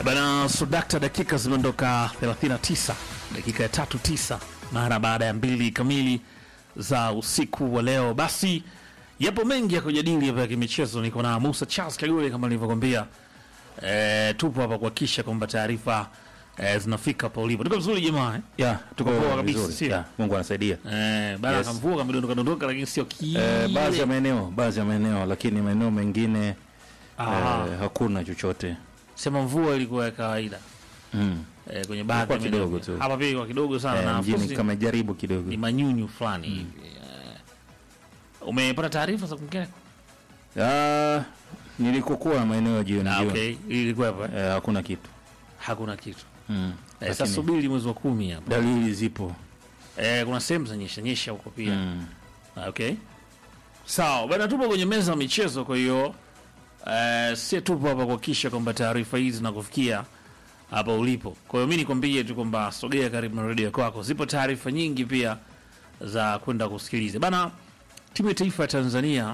Bana Sudakta, dakika zimeondoka 39, dakika ya tatu tisa mara baada ya mbili kamili za usiku wa leo. Basi yapo mengi ya kujadili hapa ya kimichezo. Niko na Musa Charles Kagule kama nilivyokwambia. E, tupo hapa kuhakikisha kwamba taarifa e, zinafika hapa ulipo. Tuko vizuri jamaa eh? Ya, tuko Poa poa kabisa, vizuri. sio? Ya, Mungu anasaidia. Eh, bana Yes. kamvua kamedondoka dondoka, lakini sio kile. Eh, baadhi ya maeneo, baadhi ya maeneo lakini maeneo mengine Aha. eh, hakuna chochote. Sema mvua ilikuwa ya kawaida Mm. eh, kwenye baadhi ya Ilikuwa maeneo. kidogo tu. Hapa pia ilikuwa kidogo sana Eh, na mjini fusi- kama jaribu kidogo. ni manyunyu fulani hivi. Eh, Umepata taarifa za kwingine? Ah, nilikokuwa maeneo ya jioni Ah, jioni. okay. Ilikuwepo eh? Eh, hakuna kitu. Hakuna kitu. Mm. Eh, sasa Lakini subiri mwezi wa kumi hapa. dalili zipo. Eh, kuna sehemu za nyesha nyesha huko pia. Mm. Ah, Okay. Sawa, bana tupo kwenye meza ya michezo kwa hiyo eh, si tupo hapa kuhakikisha kwamba taarifa hizi zinakufikia hapa ulipo. Kwa hiyo mimi nikwambie tu kwamba sogea karibu na redio kwako. Zipo taarifa nyingi pia za kwenda kusikiliza. Bana timu ya taifa ya Tanzania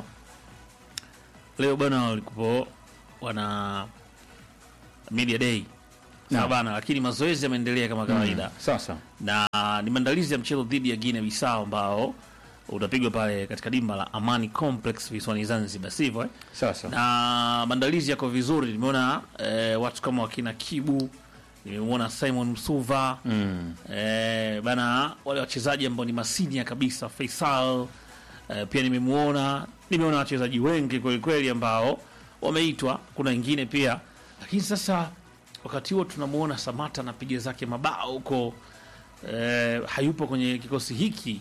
leo bana walikupo wana media day. Sawa Naam. bana, lakini mazoezi yameendelea kama kawaida Sasa. na ni maandalizi ya mchezo dhidi ya Guinea Bissau ambao utapigwa pale katika dimba la Amani Complex visiwani Zanzibar, sivyo eh? Sasa. Na maandalizi yako vizuri, nimeona eh, watu kama wakina Kibu, nimemwona Simon Msuva Mm. eh, bana, wale wachezaji ambao ni masinia kabisa, Faisal eh, pia nimemwona, nimeona wachezaji wengi kweli kweli ambao wameitwa, kuna wengine pia, lakini sasa wakati huo tunamwona Samata anapiga zake mabao huko eh, hayupo kwenye kikosi hiki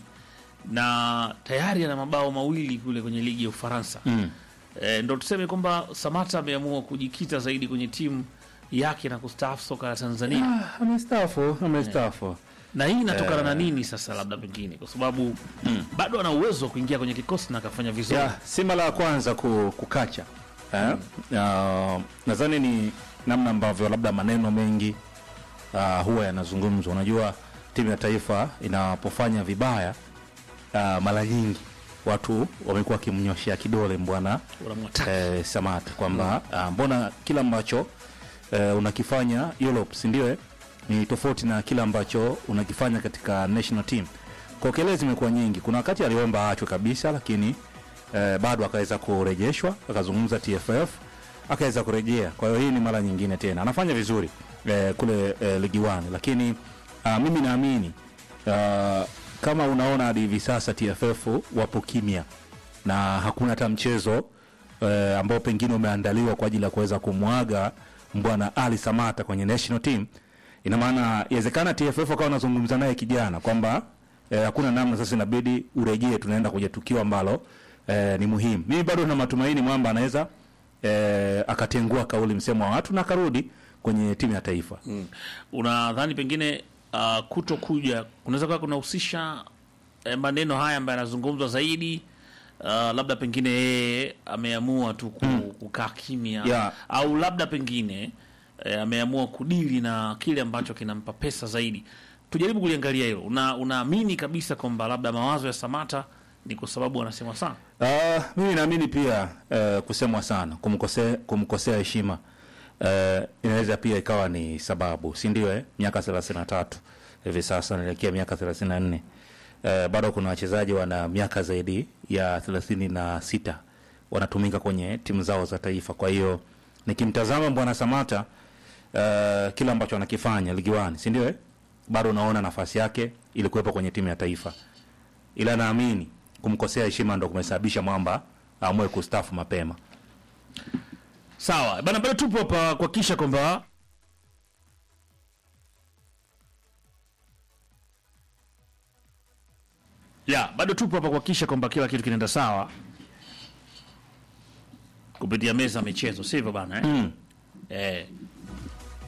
na tayari ana mabao mawili kule kwenye ligi ya Ufaransa. Mm. E, ndo tuseme kwamba Samata ameamua kujikita zaidi kwenye timu yake na kustaafu soka la Tanzania Ah, amestaafu, amestaafu. na hii inatokana na nini sasa, labda pengine kwa sababu bado ana uwezo wa kuingia kwenye kikosi na akafanya vizuri. Ya, si mara ya kwanza ku, kukacha eh? Uh, nadhani ni namna ambavyo labda maneno mengi uh, huwa yanazungumzwa. Unajua timu ya taifa inapofanya vibaya uh, mara nyingi watu wamekuwa wakimnyoshea kidole mbwana Unamwataka. eh, Samata kwamba ah, mbona kila ambacho eh, unakifanya Europe si ndio eh? ni tofauti na kile ambacho unakifanya katika national team. Kwa kelele zimekuwa nyingi. Kuna wakati aliomba aachwe kabisa, lakini eh, bado akaweza kurejeshwa, akazungumza TFF, akaweza kurejea. Kwa hiyo hii ni mara nyingine tena anafanya vizuri eh, kule eh, ligi 1 lakini ah, mimi naamini ah, kama unaona hadi hivi sasa TFF wapo kimya na hakuna hata mchezo eh, ambao pengine umeandaliwa kwa ajili ya kuweza kumwaga mbwana Ali Samata kwenye national team. Ina maana inawezekana TFF akawa anazungumza naye kijana kwamba eh, hakuna namna, sasa inabidi urejee, tunaenda kwenye tukio ambalo eh, ni muhimu. Mimi bado na matumaini mwamba anaweza eh, akatengua kauli msemo wa watu na akarudi kwenye timu ya taifa. Mm. Unadhani pengine uh, kuto kuja kunaweza kuwa kunahusisha eh, maneno haya ambayo yanazungumzwa zaidi uh, labda pengine yeye ameamua tu ku, kukaa kimya Yeah. au labda pengine eh, ameamua kudili na kile ambacho kinampa pesa zaidi. Tujaribu kuliangalia hilo. Una, unaamini kabisa kwamba labda mawazo ya Samata ni kwa sababu anasema sana Uh, mimi naamini pia uh, kusemwa sana kumkosea kumkosea heshima uh, inaweza pia ikawa ni sababu, si ndio? Eh, miaka 33 hivi sasa naelekea miaka 34. Uh, bado kuna wachezaji wana miaka zaidi ya 36 wanatumika kwenye timu zao za taifa. Kwa hiyo nikimtazama bwana Samata uh, kila ambacho anakifanya ligi wani, si ndio? Eh, bado naona nafasi yake ilikuwepo kwenye timu ya taifa ila naamini kumkosea heshima ndo kumesababisha mwamba aamue kustafu mapema. sawa bana. Bado tupo hapa kuhakikisha kwamba ya bado tupo hapa kuhakikisha kwamba kila kitu kinaenda sawa kupitia meza ya michezo, sivyo bana eh? Mm. Eh,